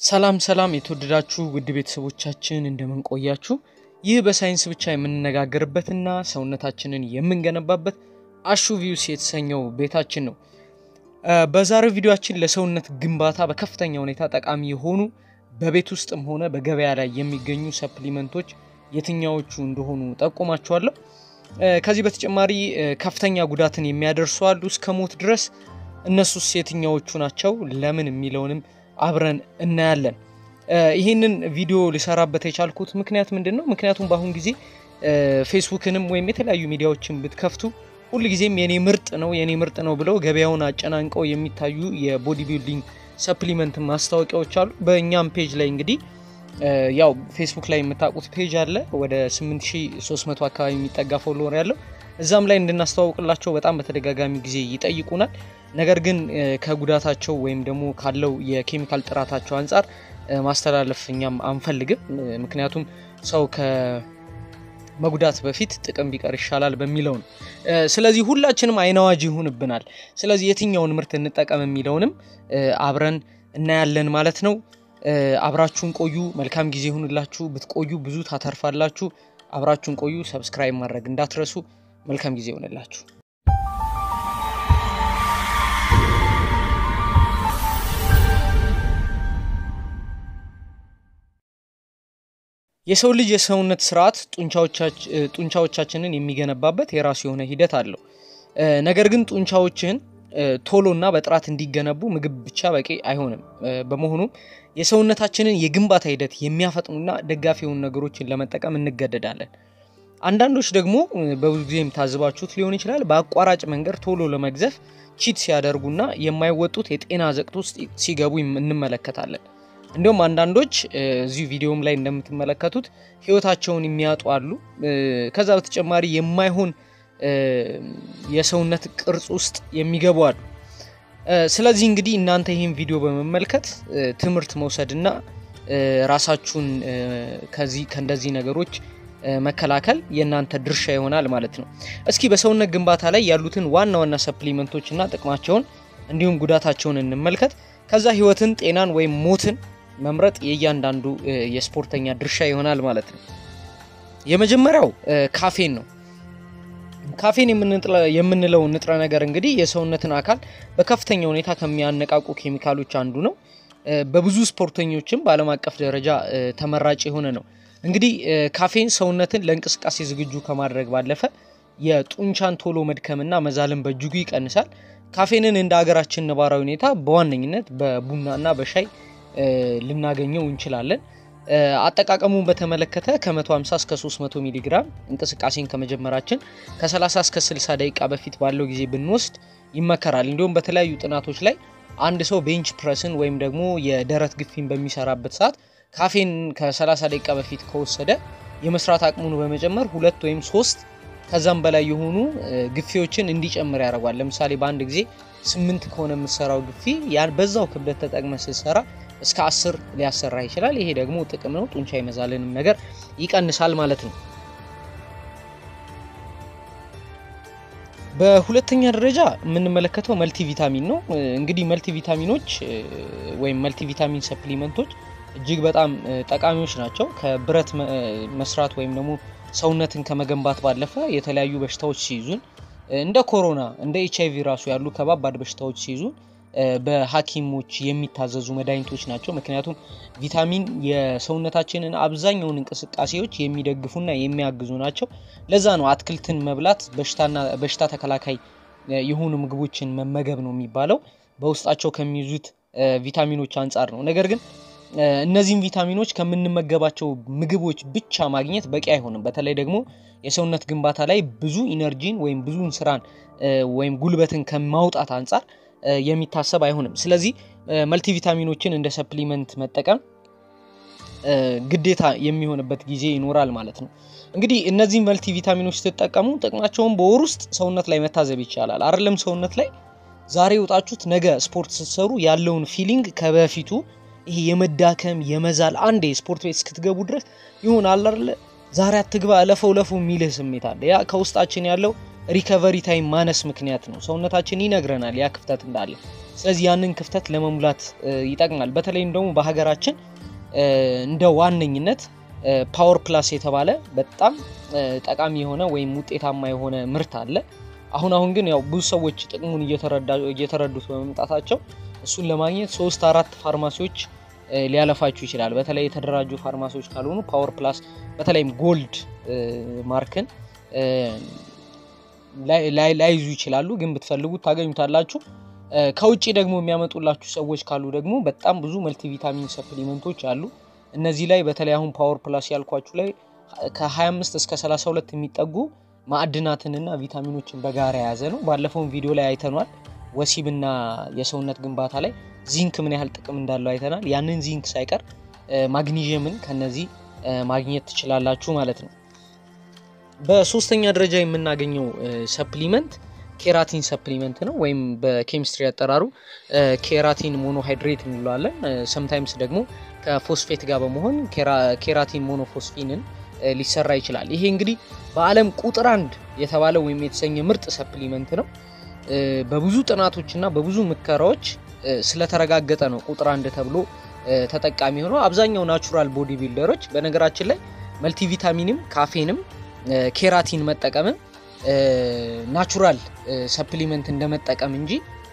ሰላም ሰላም የተወደዳችሁ ውድ ቤተሰቦቻችን እንደምን ቆያችሁ? ይህ በሳይንስ ብቻ የምንነጋገርበትና ሰውነታችንን የምንገነባበት አሹ ቪውስ የተሰኘው ቤታችን ነው። በዛሬው ቪዲዮአችን ለሰውነት ግንባታ በከፍተኛ ሁኔታ ጠቃሚ የሆኑ በቤት ውስጥም ሆነ በገበያ ላይ የሚገኙ ሰፕሊመንቶች የትኛዎቹ እንደሆኑ ጠቁማችኋለሁ። ከዚህ በተጨማሪ ከፍተኛ ጉዳትን የሚያደርሱ አሉ እስከ ሞት ድረስ። እነሱስ የትኛዎቹ ናቸው? ለምን የሚለውንም አብረን እናያለን። ይህንን ቪዲዮ ሊሰራበት የቻልኩት ምክንያት ምንድን ነው? ምክንያቱም በአሁን ጊዜ ፌስቡክንም ወይም የተለያዩ ሚዲያዎችን ብትከፍቱ ሁልጊዜም የኔ ምርጥ ነው የኔ ምርጥ ነው ብለው ገበያውን አጨናንቀው የሚታዩ የቦዲ ቢልዲንግ ሰፕሊመንት ማስታወቂያዎች አሉ። በእኛም ፔጅ ላይ እንግዲህ ያው ፌስቡክ ላይ የምታውቁት ፔጅ አለ ወደ 8300 አካባቢ የሚጠጋ ፎሎወር ያለው እዛም ላይ እንድናስተዋውቅላቸው በጣም በተደጋጋሚ ጊዜ ይጠይቁናል። ነገር ግን ከጉዳታቸው ወይም ደግሞ ካለው የኬሚካል ጥራታቸው አንጻር ማስተላለፍ እኛም አንፈልግም። ምክንያቱም ሰው ከመጉዳት በፊት ጥቅም ቢቀር ይሻላል በሚለው ነው። ስለዚህ ሁላችንም አይናዋጅ ይሆንብናል። ስለዚህ የትኛውን ምርት እንጠቀም የሚለውንም አብረን እናያለን ማለት ነው። አብራችሁን ቆዩ። መልካም ጊዜ ይሁንላችሁ። ብትቆዩ ብዙ ታተርፋላችሁ። አብራችሁን ቆዩ። ሰብስክራይብ ማድረግ እንዳትረሱ። መልካም ጊዜ ይሆንላችሁ። የሰው ልጅ የሰውነት ስርዓት ጡንቻዎቻችንን የሚገነባበት የራሱ የሆነ ሂደት አለው። ነገር ግን ጡንቻዎችን ቶሎና በጥራት እንዲገነቡ ምግብ ብቻ በቂ አይሆንም። በመሆኑም የሰውነታችንን የግንባታ ሂደት የሚያፈጥኑና ደጋፊ የሆኑ ነገሮችን ለመጠቀም እንገደዳለን። አንዳንዶች ደግሞ በብዙ ጊዜ የምታዝባችሁት ሊሆን ይችላል በአቋራጭ መንገድ ቶሎ ለመግዘፍ ቺት ሲያደርጉና የማይወጡት የጤና ዘቅት ውስጥ ሲገቡ እንመለከታለን። እንዲሁም አንዳንዶች እዚሁ ቪዲዮም ላይ እንደምትመለከቱት ህይወታቸውን የሚያጡ አሉ። ከዛ በተጨማሪ የማይሆን የሰውነት ቅርጽ ውስጥ የሚገቡ አሉ። ስለዚህ እንግዲህ እናንተ ይህን ቪዲዮ በመመልከት ትምህርት መውሰድና ራሳችሁን ከዚህ ከእንደዚህ ነገሮች መከላከል የእናንተ ድርሻ ይሆናል ማለት ነው። እስኪ በሰውነት ግንባታ ላይ ያሉትን ዋና ዋና ሰፕሊመንቶች እና ጥቅማቸውን እንዲሁም ጉዳታቸውን እንመልከት። ከዛ ህይወትን፣ ጤናን ወይም ሞትን መምረጥ የእያንዳንዱ የስፖርተኛ ድርሻ ይሆናል ማለት ነው። የመጀመሪያው ካፌን ነው። ካፌን የምንለው ንጥረ ነገር እንግዲህ የሰውነትን አካል በከፍተኛ ሁኔታ ከሚያነቃቁ ኬሚካሎች አንዱ ነው። በብዙ ስፖርተኞችም በዓለም አቀፍ ደረጃ ተመራጭ የሆነ ነው። እንግዲህ ካፌን ሰውነትን ለእንቅስቃሴ ዝግጁ ከማድረግ ባለፈ የጡንቻን ቶሎ መድከምና መዛልን በእጅጉ ይቀንሳል። ካፌንን እንደ ሀገራችን ነባራዊ ሁኔታ በዋነኝነት በቡናና በሻይ ልናገኘው እንችላለን። አጠቃቀሙን በተመለከተ ከ150 እስከ 300 ሚሊ ግራም እንቅስቃሴን ከመጀመራችን ከ30 እስከ 60 ደቂቃ በፊት ባለው ጊዜ ብንወስድ ይመከራል። እንዲሁም በተለያዩ ጥናቶች ላይ አንድ ሰው ቤንች ፕረስን ወይም ደግሞ የደረት ግፊን በሚሰራበት ሰዓት ካፌን ከ30 ደቂቃ በፊት ከወሰደ የመስራት አቅሙን በመጨመር ሁለት ወይም ሶስት ከዛም በላይ የሆኑ ግፊዎችን እንዲጨምር ያደርጓል። ለምሳሌ በአንድ ጊዜ ስምንት ከሆነ የምሰራው ግፊ ያን በዛው ክብደት ተጠቅመ ስትሰራ እስከ አስር ሊያሰራ ይችላል። ይሄ ደግሞ ጥቅም ነው። ጡንቻ የመዛልንም ነገር ይቀንሳል ማለት ነው። በሁለተኛ ደረጃ የምንመለከተው መልቲ ቪታሚን ነው። እንግዲህ መልቲ ቪታሚኖች ወይም መልቲ ቪታሚን ሰፕሊመንቶች እጅግ በጣም ጠቃሚዎች ናቸው። ከብረት መስራት ወይም ደግሞ ሰውነትን ከመገንባት ባለፈ የተለያዩ በሽታዎች ሲይዙን እንደ ኮሮና እንደ ኤች አይቪ ራሱ ያሉ ከባባድ በሽታዎች ሲይዙን በሐኪሞች የሚታዘዙ መድኃኒቶች ናቸው። ምክንያቱም ቪታሚን የሰውነታችንን አብዛኛውን እንቅስቃሴዎች የሚደግፉና የሚያግዙ ናቸው። ለዛ ነው አትክልትን መብላት በሽታ ተከላካይ የሆኑ ምግቦችን መመገብ ነው የሚባለው በውስጣቸው ከሚይዙት ቪታሚኖች አንጻር ነው። ነገር ግን እነዚህም ቪታሚኖች ከምንመገባቸው ምግቦች ብቻ ማግኘት በቂ አይሆንም። በተለይ ደግሞ የሰውነት ግንባታ ላይ ብዙ ኢነርጂን ወይም ብዙን ስራን ወይም ጉልበትን ከማውጣት አንጻር የሚታሰብ አይሆንም። ስለዚህ መልቲ ቪታሚኖችን እንደ ሰፕሊመንት መጠቀም ግዴታ የሚሆንበት ጊዜ ይኖራል ማለት ነው። እንግዲህ እነዚህ መልቲ ቪታሚኖች ስትጠቀሙ ጥቅማቸውን በወር ውስጥ ሰውነት ላይ መታዘብ ይቻላል። አይደለም ሰውነት ላይ ዛሬ ወጣችሁት ነገ ስፖርት ስትሰሩ ያለውን ፊሊንግ ከበፊቱ ይሄ የመዳከም የመዛል አንዴ ስፖርት ቤት እስክትገቡ ድረስ ይሆን አለ አይደለ ዛሬ አትግባ እለፈው ለፈው የሚልህ ስሜት አለ። ያ ከውስጣችን ያለው ሪከቨሪ ታይም ማነስ ምክንያት ነው። ሰውነታችን ይነግረናል ያ ክፍተት እንዳለ። ስለዚህ ያንን ክፍተት ለመሙላት ይጠቅማል። በተለይም ደግሞ በሀገራችን እንደ ዋነኝነት ፓወር ፕላስ የተባለ በጣም ጠቃሚ የሆነ ወይም ውጤታማ የሆነ ምርት አለ። አሁን አሁን ግን ያው ብዙ ሰዎች ጥቅሙን እየተረዱት በመምጣታቸው እሱን ለማግኘት ሶስት አራት ፋርማሲዎች ሊያለፋችሁ ይችላል። በተለይ የተደራጁ ፋርማሲዎች ካልሆኑ ፓወር ፕላስ በተለይም ጎልድ ማርክን ላይዙ ይችላሉ። ግን ብትፈልጉት ታገኙታላችሁ። ከውጭ ደግሞ የሚያመጡላችሁ ሰዎች ካሉ ደግሞ በጣም ብዙ መልቲቪታሚን ሰፕሊመንቶች አሉ። እነዚህ ላይ በተለይ አሁን ፓወር ፕላስ ያልኳችሁ ላይ ከ25 እስከ 32 የሚጠጉ ማዕድናትንና ቪታሚኖችን በጋራ የያዘ ነው። ባለፈውን ቪዲዮ ላይ አይተኗል። ወሲብና የሰውነት ግንባታ ላይ ዚንክ ምን ያህል ጥቅም እንዳለው አይተናል። ያንን ዚንክ ሳይቀር ማግኒዥየምን ከነዚህ ማግኘት ትችላላችሁ ማለት ነው። በሶስተኛ ደረጃ የምናገኘው ሰፕሊመንት ኬራቲን ሰፕሊመንት ነው ወይም በኬሚስትሪ አጠራሩ ኬራቲን ሞኖሃይድሬት እንለዋለን። ሰምታይምስ ደግሞ ከፎስፌት ጋር በመሆን ኬራቲን ሞኖፎስፊንን ሊሰራ ይችላል። ይሄ እንግዲህ በዓለም ቁጥር አንድ የተባለ ወይም የተሰኘ ምርጥ ሰፕሊመንት ነው። በብዙ ጥናቶችና በብዙ ሙከራዎች ስለተረጋገጠ ነው ቁጥር አንድ ተብሎ ተጠቃሚ ሆነው። አብዛኛው ናቹራል ቦዲ ቢልደሮች በነገራችን ላይ መልቲቪታሚንም ካፌንም ኬራቲን መጠቀምም ናቹራል ሰፕሊመንት እንደመጠቀም እንጂ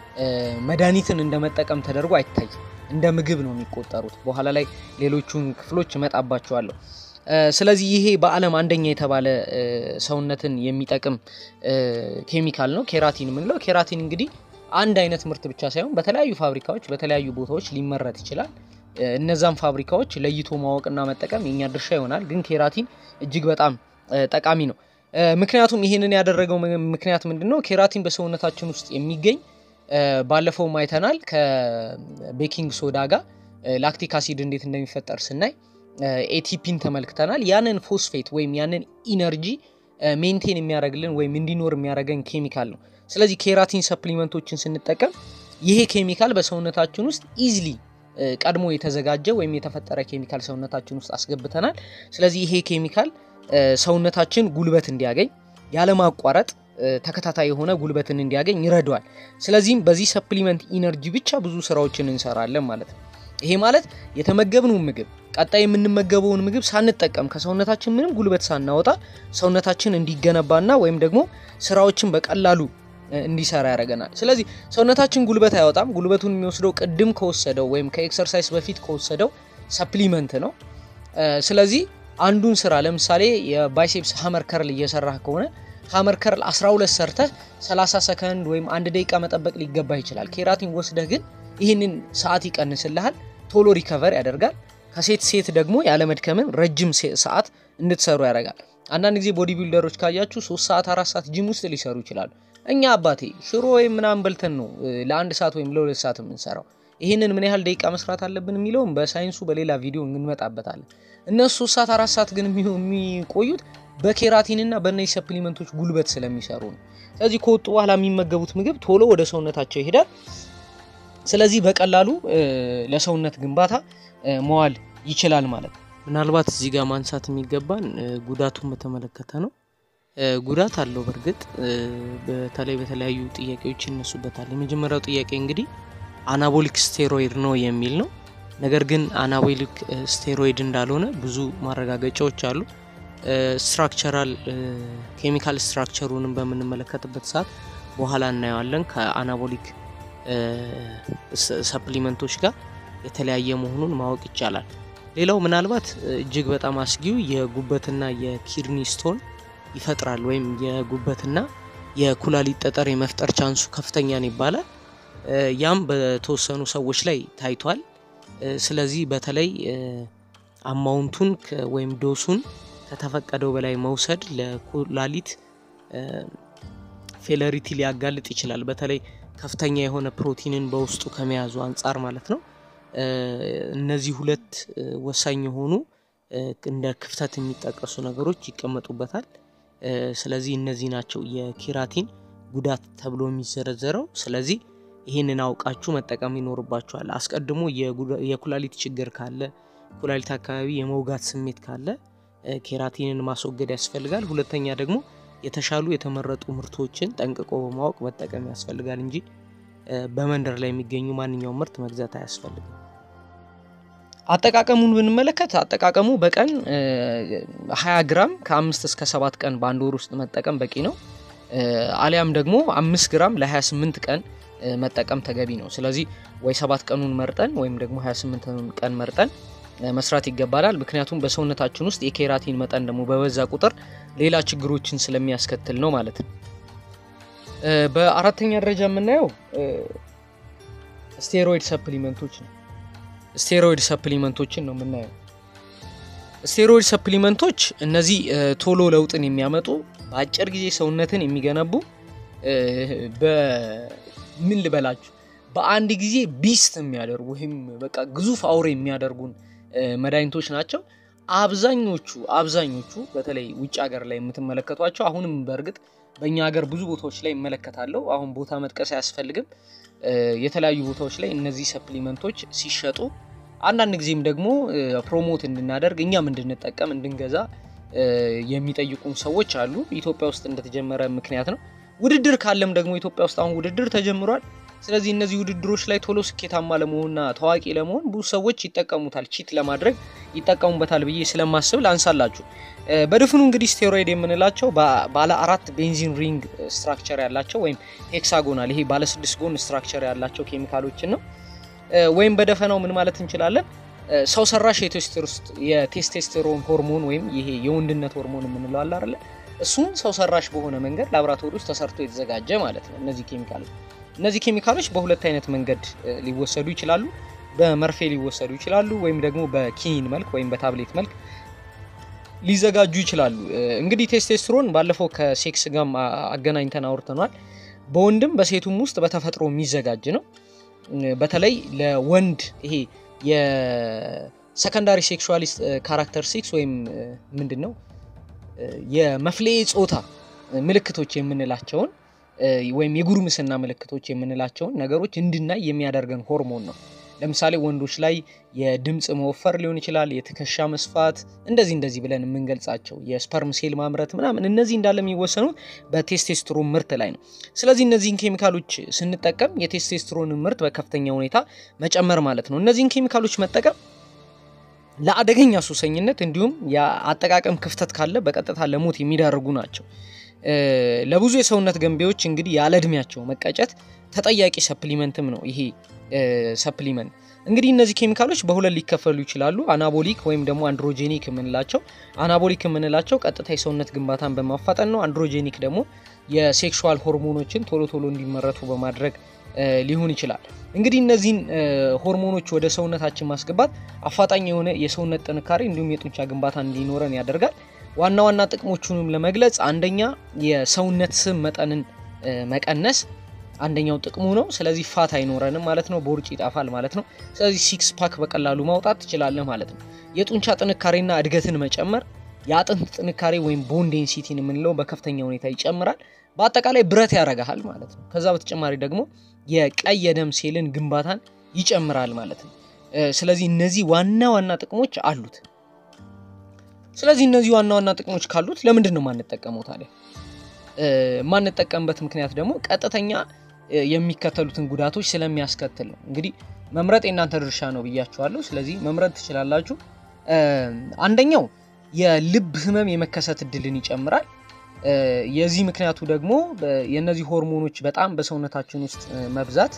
መድኃኒትን እንደመጠቀም ተደርጎ አይታይም። እንደ ምግብ ነው የሚቆጠሩት። በኋላ ላይ ሌሎቹን ክፍሎች እመጣባቸዋለሁ። ስለዚህ ይሄ በዓለም አንደኛ የተባለ ሰውነትን የሚጠቅም ኬሚካል ነው ኬራቲን የምንለው። ኬራቲን እንግዲህ አንድ አይነት ምርት ብቻ ሳይሆን በተለያዩ ፋብሪካዎች በተለያዩ ቦታዎች ሊመረት ይችላል። እነዛም ፋብሪካዎች ለይቶ ማወቅና መጠቀም የኛ ድርሻ ይሆናል። ግን ኬራቲን እጅግ በጣም ጠቃሚ ነው። ምክንያቱም ይህንን ያደረገው ምክንያት ምንድን ነው? ኬራቲን በሰውነታችን ውስጥ የሚገኝ ባለፈውም አይተናል ከቤኪንግ ሶዳ ጋር ላክቲክ አሲድ እንዴት እንደሚፈጠር ስናይ ኤቲፒን ተመልክተናል። ያንን ፎስፌት ወይም ያንን ኢነርጂ ሜንቴን የሚያደርግልን ወይም እንዲኖር የሚያደርገን ኬሚካል ነው። ስለዚህ ኬራቲን ሰፕሊመንቶችን ስንጠቀም ይሄ ኬሚካል በሰውነታችን ውስጥ ኢዝሊ ቀድሞ የተዘጋጀ ወይም የተፈጠረ ኬሚካል ሰውነታችን ውስጥ አስገብተናል። ስለዚህ ይሄ ኬሚካል ሰውነታችን ጉልበት እንዲያገኝ ያለማቋረጥ ተከታታይ የሆነ ጉልበትን እንዲያገኝ ይረዳዋል። ስለዚህም በዚህ ሰፕሊመንት ኢነርጂ ብቻ ብዙ ስራዎችን እንሰራለን ማለት ነው። ይሄ ማለት የተመገብነውን ምግብ ቀጣይ የምንመገበውን ምግብ ሳንጠቀም ከሰውነታችን ምንም ጉልበት ሳናወጣ ሰውነታችን እንዲገነባና ወይም ደግሞ ስራዎችን በቀላሉ እንዲሰራ ያደርገናል። ስለዚህ ሰውነታችን ጉልበት አይወጣም። ጉልበቱን የሚወስደው ቅድም ከወሰደው ወይም ከኤክሰርሳይዝ በፊት ከወሰደው ሰፕሊመንት ነው። ስለዚህ አንዱን ስራ ለምሳሌ የባይሴፕስ ሀመር ከርል እየሰራህ ከሆነ ሀመር ከርል 12 ሰርተህ 30 ሰከንድ ወይም አንድ ደቂቃ መጠበቅ ሊገባ ይችላል። ኬራቲን ወስደህ ግን ይህንን ሰዓት ይቀንስልሃል፣ ቶሎ ሪከቨር ያደርጋል። ከሴት ሴት ደግሞ ያለመድከምን ረጅም ሰዓት እንድትሰሩ ያደርጋል። አንዳንድ ጊዜ ቦዲ ቢልደሮች ካያችሁ ሶስት ሰዓት አራት ሰዓት ጂም ውስጥ ሊሰሩ ይችላሉ። እኛ አባቴ ሽሮ ወይም ምናምን በልተን ነው ለአንድ ሰዓት ወይም ለሁለት ሰዓት የምንሰራው። ይህንን ምን ያህል ደቂቃ መስራት አለብን የሚለውም በሳይንሱ በሌላ ቪዲዮ እንመጣበታለን። እነሱ ሶስት ሰዓት አራት ሰዓት ግን የሚቆዩት በኬራቲንና በእነዚህ ሰፕሊመንቶች ጉልበት ስለሚሰሩ ነው። ስለዚህ ከወጡ በኋላ የሚመገቡት ምግብ ቶሎ ወደ ሰውነታቸው ይሄዳል። ስለዚህ በቀላሉ ለሰውነት ግንባታ መዋል ይችላል ማለት ነው። ምናልባት እዚህ ጋር ማንሳት የሚገባን ጉዳቱን በተመለከተ ነው። ጉዳት አለው። በእርግጥ በተለይ በተለያዩ ጥያቄዎች ይነሱበታል። የመጀመሪያው ጥያቄ እንግዲህ አናቦሊክ ስቴሮይድ ነው የሚል ነው። ነገር ግን አናቦሊክ ስቴሮይድ እንዳልሆነ ብዙ ማረጋገጫዎች አሉ። ስትራክቸራል ኬሚካል ስትራክቸሩንም በምንመለከትበት ሰዓት በኋላ እናየዋለን ከአናቦሊክ ሰፕሊመንቶች ጋር የተለያየ መሆኑን ማወቅ ይቻላል። ሌላው ምናልባት እጅግ በጣም አስጊው የጉበትና የኪድኒ ስቶን ይፈጥራል ወይም የጉበትና የኩላሊት ጠጠር የመፍጠር ቻንሱ ከፍተኛ ነው ይባላል። ያም በተወሰኑ ሰዎች ላይ ታይቷል። ስለዚህ በተለይ አማውንቱን ወይም ዶሱን ከተፈቀደው በላይ መውሰድ ለኩላሊት ፌለሪቲ ሊያጋልጥ ይችላል። በተለይ ከፍተኛ የሆነ ፕሮቲንን በውስጡ ከመያዙ አንጻር ማለት ነው። እነዚህ ሁለት ወሳኝ የሆኑ እንደ ክፍተት የሚጠቀሱ ነገሮች ይቀመጡበታል። ስለዚህ እነዚህ ናቸው የኬራቲን ጉዳት ተብሎ የሚዘረዘረው። ስለዚህ ይህንን አውቃችሁ መጠቀም ይኖርባችኋል። አስቀድሞ የኩላሊት ችግር ካለ፣ ኩላሊት አካባቢ የመውጋት ስሜት ካለ ኬራቲንን ማስወገድ ያስፈልጋል። ሁለተኛ ደግሞ የተሻሉ የተመረጡ ምርቶችን ጠንቅቆ በማወቅ መጠቀም ያስፈልጋል እንጂ በመንደር ላይ የሚገኙ ማንኛውም ምርት መግዛት አያስፈልግም። አጠቃቀሙን ብንመለከት አጠቃቀሙ በቀን 20 ግራም ከአምስት እስከ ሰባት ቀን በአንድ ወር ውስጥ መጠቀም በቂ ነው። አሊያም ደግሞ አምስት ግራም ለ28 ቀን መጠቀም ተገቢ ነው። ስለዚህ ወይ ሰባት ቀኑን መርጠን ወይም ደግሞ 28 ቀን መርጠን መስራት ይገባናል። ምክንያቱም በሰውነታችን ውስጥ የኬራቲን መጠን ደግሞ በበዛ ቁጥር ሌላ ችግሮችን ስለሚያስከትል ነው ማለት ነው። በአራተኛ ደረጃ የምናየው ስቴሮይድ ሰፕሊመንቶች ነው። ስቴሮይድ ሰፕሊመንቶችን ነው የምናየው። ስቴሮይድ ሰፕሊመንቶች እነዚህ ቶሎ ለውጥን የሚያመጡ በአጭር ጊዜ ሰውነትን የሚገነቡ በምን ልበላችሁ በአንድ ጊዜ ቢስት የሚያደርጉ ወይም በቃ ግዙፍ አውሬ የሚያደርጉን መድኃኒቶች ናቸው። አብዛኞቹ አብዛኞቹ በተለይ ውጭ ሀገር ላይ የምትመለከቷቸው አሁንም በእርግጥ በእኛ ሀገር ብዙ ቦታዎች ላይ ይመለከታለሁ። አሁን ቦታ መጥቀስ አያስፈልግም። የተለያዩ ቦታዎች ላይ እነዚህ ሰፕሊመንቶች ሲሸጡ አንዳንድ ጊዜም ደግሞ ፕሮሞት እንድናደርግ እኛም እንድንጠቀም እንድንገዛ የሚጠይቁን ሰዎች አሉ። ኢትዮጵያ ውስጥ እንደተጀመረ ምክንያት ነው። ውድድር ካለም ደግሞ ኢትዮጵያ ውስጥ አሁን ውድድር ተጀምሯል። ስለዚህ እነዚህ ውድድሮች ላይ ቶሎ ስኬታማ ለመሆንና ታዋቂ ለመሆን ብዙ ሰዎች ይጠቀሙታል፣ ቺት ለማድረግ ይጠቀሙበታል ብዬ ስለማስብ ላንሳላችሁ። በድፍኑ እንግዲህ ስቴሮይድ የምንላቸው ባለ አራት ቤንዚን ሪንግ ስትራክቸር ያላቸው ወይም ሄክሳጎናል፣ ይሄ ባለ ስድስት ጎን ስትራክቸር ያላቸው ኬሚካሎችን ነው። ወይም በደፈናው ምን ማለት እንችላለን? ሰው ሰራሽ የቴስቴስቴሮን ሆርሞን ወይም ይሄ የወንድነት ሆርሞን የምንለው አለ አይደለ? እሱን ሰው ሰራሽ በሆነ መንገድ ላቦራቶሪ ውስጥ ተሰርቶ የተዘጋጀ ማለት ነው። እነዚህ ኬሚካሎች እነዚህ ኬሚካሎች በሁለት አይነት መንገድ ሊወሰዱ ይችላሉ። በመርፌ ሊወሰዱ ይችላሉ፣ ወይም ደግሞ በኪኒን መልክ ወይም በታብሌት መልክ ሊዘጋጁ ይችላሉ። እንግዲህ ቴስቴስትሮን ባለፈው ከሴክስ ጋር አገናኝተን አውርተኗል። በወንድም በሴቱም ውስጥ በተፈጥሮ የሚዘጋጅ ነው። በተለይ ለወንድ ይሄ የሰከንዳሪ ሴክሹዋሊስት ካራክተሪስቲክስ ወይም ምንድን ነው የመፍለዬ ጾታ ምልክቶች የምንላቸውን ወይም የጉርምስና ምልክቶች የምንላቸውን ነገሮች እንድናይ የሚያደርገን ሆርሞን ነው። ለምሳሌ ወንዶች ላይ የድምፅ መወፈር ሊሆን ይችላል፣ የትከሻ መስፋት፣ እንደዚህ እንደዚህ ብለን የምንገልጻቸው የስፐርም ሴል ማምረት ምናምን፣ እነዚህ እንዳለ የሚወሰኑት በቴስቴስትሮን ምርት ላይ ነው። ስለዚህ እነዚህን ኬሚካሎች ስንጠቀም የቴስቴስትሮን ምርት በከፍተኛ ሁኔታ መጨመር ማለት ነው። እነዚህን ኬሚካሎች መጠቀም ለአደገኛ ሱሰኝነት እንዲሁም የአጠቃቀም ክፍተት ካለ በቀጥታ ለሞት የሚዳርጉ ናቸው። ለብዙ የሰውነት ገንቢዎች እንግዲህ ያለ እድሜያቸው መቀጨት ተጠያቂ ሰፕሊመንትም ነው። ይሄ ሰፕሊመንት እንግዲህ እነዚህ ኬሚካሎች በሁለት ሊከፈሉ ይችላሉ። አናቦሊክ ወይም ደግሞ አንድሮጄኒክ የምንላቸው አናቦሊክ የምንላቸው ቀጥታ የሰውነት ግንባታን በማፋጠን ነው። አንድሮጄኒክ ደግሞ የሴክሹዋል ሆርሞኖችን ቶሎ ቶሎ እንዲመረቱ በማድረግ ሊሆን ይችላል። እንግዲህ እነዚህን ሆርሞኖች ወደ ሰውነታችን ማስገባት አፋጣኝ የሆነ የሰውነት ጥንካሬ እንዲሁም የጡንቻ ግንባታ እንዲኖረን ያደርጋል። ዋና ዋና ጥቅሞቹንም ለመግለጽ አንደኛ የሰውነት ስብ መጠንን መቀነስ አንደኛው ጥቅሙ ነው። ስለዚህ ፋት አይኖረንም ማለት ነው። ቦርጭ ይጣፋል ማለት ነው። ስለዚህ ሲክስ ፓክ በቀላሉ ማውጣት ትችላለህ ማለት ነው። የጡንቻ ጥንካሬና እድገትን መጨመር፣ የአጥንት ጥንካሬ ወይም ቦን ዴንሲቲን የምንለው በከፍተኛ ሁኔታ ይጨምራል። በአጠቃላይ ብረት ያረጋሃል ማለት ነው። ከዛ በተጨማሪ ደግሞ የቀይ የደም ሴልን ግንባታን ይጨምራል ማለት ነው። ስለዚህ እነዚህ ዋና ዋና ጥቅሞች አሉት። ስለዚህ እነዚህ ዋና ዋና ጥቅሞች ካሉት ለምንድን ነው ማንጠቀመው ታዲያ? ማንጠቀምበት ምክንያት ደግሞ ቀጥተኛ የሚከተሉትን ጉዳቶች ስለሚያስከትል ነው። እንግዲህ መምረጥ የእናንተ ድርሻ ነው ብያችኋለሁ። ስለዚህ መምረጥ ትችላላችሁ። አንደኛው የልብ ህመም የመከሰት እድልን ይጨምራል። የዚህ ምክንያቱ ደግሞ የእነዚህ ሆርሞኖች በጣም በሰውነታችን ውስጥ መብዛት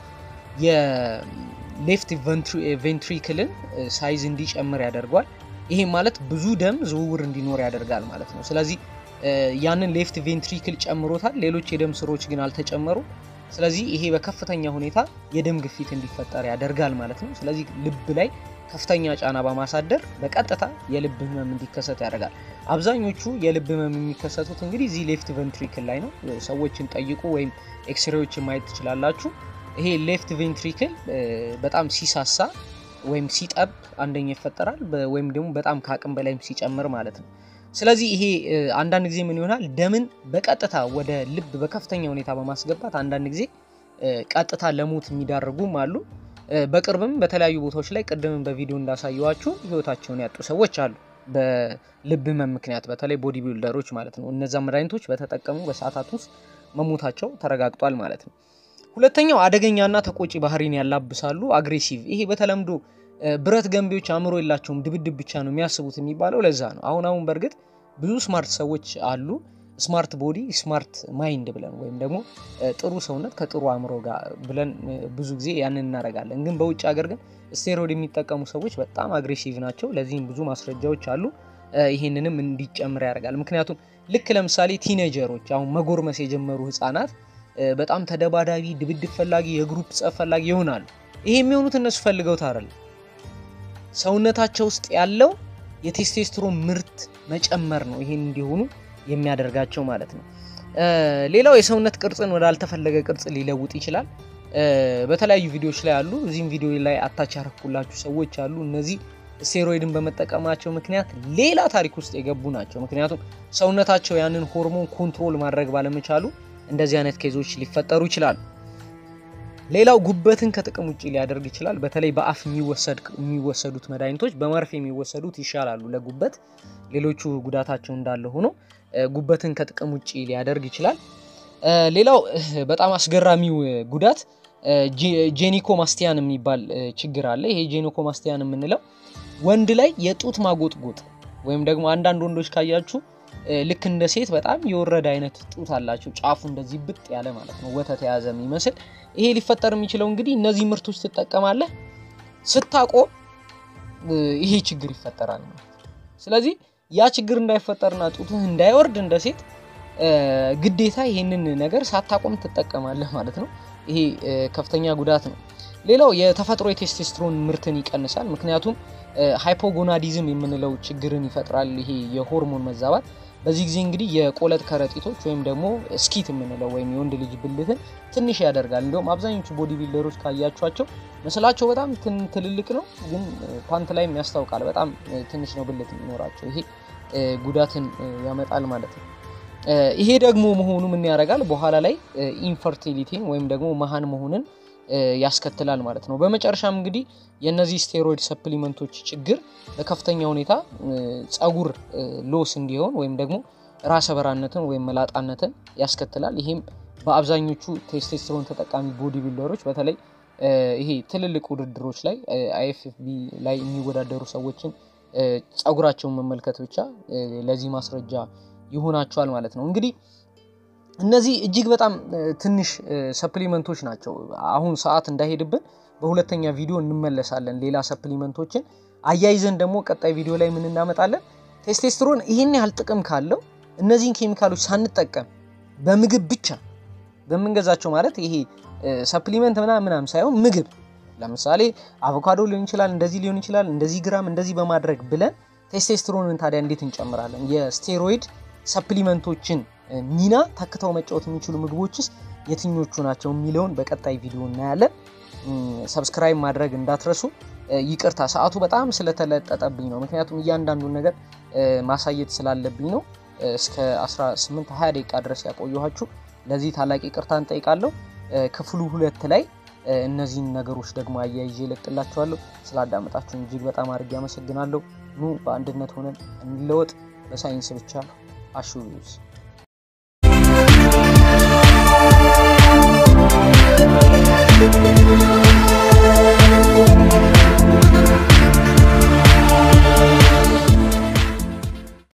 የሌፍት ቬንትሪክልን ሳይዝ እንዲጨምር ያደርጓል። ይሄ ማለት ብዙ ደም ዝውውር እንዲኖር ያደርጋል ማለት ነው። ስለዚህ ያንን ሌፍት ቬንትሪክል ጨምሮታል፣ ሌሎች የደም ስሮች ግን አልተጨመሩ። ስለዚህ ይሄ በከፍተኛ ሁኔታ የደም ግፊት እንዲፈጠር ያደርጋል ማለት ነው። ስለዚህ ልብ ላይ ከፍተኛ ጫና በማሳደር በቀጥታ የልብ ህመም እንዲከሰት ያደርጋል። አብዛኞቹ የልብ ህመም የሚከሰቱት እንግዲህ እዚህ ሌፍት ቬንትሪክል ላይ ነው። ሰዎችን ጠይቁ ወይም ኤክስሬዎችን ማየት ትችላላችሁ። ይሄ ሌፍት ቬንትሪክል በጣም ሲሳሳ ወይም ሲጠብ አንደኛ ይፈጠራል፣ ወይም ደግሞ በጣም ከአቅም በላይም ሲጨምር ማለት ነው። ስለዚህ ይሄ አንዳንድ ጊዜ ምን ይሆናል ደምን በቀጥታ ወደ ልብ በከፍተኛ ሁኔታ በማስገባት አንዳንድ ጊዜ ቀጥታ ለሞት የሚዳርጉም አሉ። በቅርብም በተለያዩ ቦታዎች ላይ ቅድምም በቪዲዮ እንዳሳየዋችሁ ህይወታቸውን ያጡ ሰዎች አሉ። በልብ ህመም ምክንያት በተለይ ቦዲ ቢልደሮች ማለት ነው። እነዛ መድኃኒቶች በተጠቀሙ በሰዓታት ውስጥ መሞታቸው ተረጋግጧል ማለት ነው። ሁለተኛው አደገኛና ተቆጪ ባህሪን ያላብሳሉ፣ አግሬሲቭ። ይሄ በተለምዶ ብረት ገንቢዎች አእምሮ የላቸውም ድብድብ ብቻ ነው የሚያስቡት የሚባለው ለዛ ነው። አሁን አሁን በእርግጥ ብዙ ስማርት ሰዎች አሉ። ስማርት ቦዲ ስማርት ማይንድ ብለን ወይም ደግሞ ጥሩ ሰውነት ከጥሩ አእምሮ ጋር ብለን ብዙ ጊዜ ያንን እናደርጋለን። ግን በውጭ ሀገር ግን ስቴሮይድ የሚጠቀሙ ሰዎች በጣም አግሬሲቭ ናቸው። ለዚህም ብዙ ማስረጃዎች አሉ። ይህንንም እንዲጨምር ያደርጋል። ምክንያቱም ልክ ለምሳሌ ቲኔጀሮች አሁን መጎርመስ የጀመሩ ህፃናት በጣም ተደባዳቢ፣ ድብድብ ፈላጊ፣ የግሩፕ ጸብ ፈላጊ ይሆናሉ። ይሄ የሚሆኑት እነሱ ፈልገውት አይደለም። ሰውነታቸው ውስጥ ያለው የቴስቴስትሮን ምርት መጨመር ነው ይሄን እንዲሆኑ የሚያደርጋቸው ማለት ነው። ሌላው የሰውነት ቅርጽን ወደ አልተፈለገ ቅርጽ ሊለውጥ ይችላል። በተለያዩ ቪዲዮዎች ላይ አሉ። እዚህም ቪዲዮ ላይ አታች ያረኩላችሁ ሰዎች አሉ። እነዚህ ስቴሮይድን በመጠቀማቸው ምክንያት ሌላ ታሪክ ውስጥ የገቡ ናቸው። ምክንያቱም ሰውነታቸው ያንን ሆርሞን ኮንትሮል ማድረግ ባለመቻሉ እንደዚህ አይነት ኬዞች ሊፈጠሩ ይችላሉ። ሌላው ጉበትን ከጥቅም ውጭ ሊያደርግ ይችላል። በተለይ በአፍ የሚወሰዱት መድኃኒቶች በመርፌ የሚወሰዱት ይሻላሉ ለጉበት። ሌሎቹ ጉዳታቸው እንዳለ ሆኖ ጉበትን ከጥቅም ውጭ ሊያደርግ ይችላል። ሌላው በጣም አስገራሚው ጉዳት ጄኒኮ ማስቲያን የሚባል ችግር አለ። ይሄ ጄኒኮ ማስቲያን የምንለው ወንድ ላይ የጡት ማጎጥጎጥ ወይም ደግሞ አንዳንድ ወንዶች ካያችሁ ልክ እንደ ሴት በጣም የወረደ አይነት ጡት አላቸው። ጫፉ እንደዚህ ብጥ ያለ ማለት ነው፣ ወተት የያዘ የሚመስል። ይሄ ሊፈጠር የሚችለው እንግዲህ እነዚህ ምርቶች ትጠቀማለህ ስታቆም ይሄ ችግር ይፈጠራል ማለት ነው። ስለዚህ ያ ችግር እንዳይፈጠርና ጡትህ እንዳይወርድ እንደ ሴት ግዴታ ይሄንን ነገር ሳታቆም ትጠቀማለህ ማለት ነው። ይሄ ከፍተኛ ጉዳት ነው። ሌላው የተፈጥሮ የቴስቴስትሮን ምርትን ይቀንሳል። ምክንያቱም ሃይፖጎናዲዝም የምንለው ችግርን ይፈጥራል። ይሄ የሆርሞን መዛባት በዚህ ጊዜ እንግዲህ የቆለጥ ከረጢቶች ወይም ደግሞ ስኪት የምንለው ወይም የወንድ ልጅ ብልትን ትንሽ ያደርጋል። እንዲሁም አብዛኞቹ ቦዲ ቢልደሮች ካያቸዋቸው ምስላቸው በጣም ትልልቅ ነው፣ ግን ፓንት ላይም ያስታውቃል በጣም ትንሽ ነው ብልት የሚኖራቸው። ይሄ ጉዳትን ያመጣል ማለት ነው። ይሄ ደግሞ መሆኑ ምን ያደርጋል? በኋላ ላይ ኢንፈርቲሊቲን ወይም ደግሞ መሀን መሆንን ያስከትላል ማለት ነው። በመጨረሻም እንግዲህ የእነዚህ ስቴሮይድ ሰፕሊመንቶች ችግር በከፍተኛ ሁኔታ ጸጉር ሎስ እንዲሆን ወይም ደግሞ ራሰ በራነትን ወይም መላጣነትን ያስከትላል። ይሄም በአብዛኞቹ ቴስቴስትሮን ተጠቃሚ ቦዲ ቢልደሮች በተለይ ይሄ ትልልቅ ውድድሮች ላይ አይኤፍኤፍቢ ላይ የሚወዳደሩ ሰዎችን ጸጉራቸውን መመልከት ብቻ ለዚህ ማስረጃ ይሆናቸዋል ማለት ነው። እንግዲህ እነዚህ እጅግ በጣም ትንሽ ሰፕሊመንቶች ናቸው። አሁን ሰዓት እንዳይሄድብን በሁለተኛ ቪዲዮ እንመለሳለን። ሌላ ሰፕሊመንቶችን አያይዘን ደግሞ ቀጣይ ቪዲዮ ላይ ምን እናመጣለን። ቴስቴስትሮን ይህን ያህል ጥቅም ካለው እነዚህን ኬሚካሎች ሳንጠቀም በምግብ ብቻ በምንገዛቸው ማለት ይሄ ሰፕሊመንት ምናምን ምናምን ሳይሆን ምግብ ለምሳሌ አቮካዶ ሊሆን ይችላል፣ እንደዚህ ሊሆን ይችላል፣ እንደዚህ ግራም እንደዚህ በማድረግ ብለን ቴስቴስትሮንን ታዲያ እንዴት እንጨምራለን? የስቴሮይድ ሰፕሊመንቶችን ሚና ተክተው መጫወት የሚችሉ ምግቦችስ የትኞቹ ናቸው የሚለውን በቀጣይ ቪዲዮ እናያለን። ሰብስክራይብ ማድረግ እንዳትረሱ። ይቅርታ ሰዓቱ በጣም ስለተለጠጠብኝ ነው፣ ምክንያቱም እያንዳንዱን ነገር ማሳየት ስላለብኝ ነው። እስከ 18 20 ደቂቃ ድረስ ያቆየኋችሁ ለዚህ ታላቅ ይቅርታ እንጠይቃለሁ። ክፍሉ ሁለት ላይ እነዚህን ነገሮች ደግሞ አያይዤ እለቅላችኋለሁ። ስላዳመጣችሁን እጅግ በጣም አድርጌ አመሰግናለሁ። ኑ በአንድነት ሆነን እንለወጥ። በሳይንስ ብቻ አሹ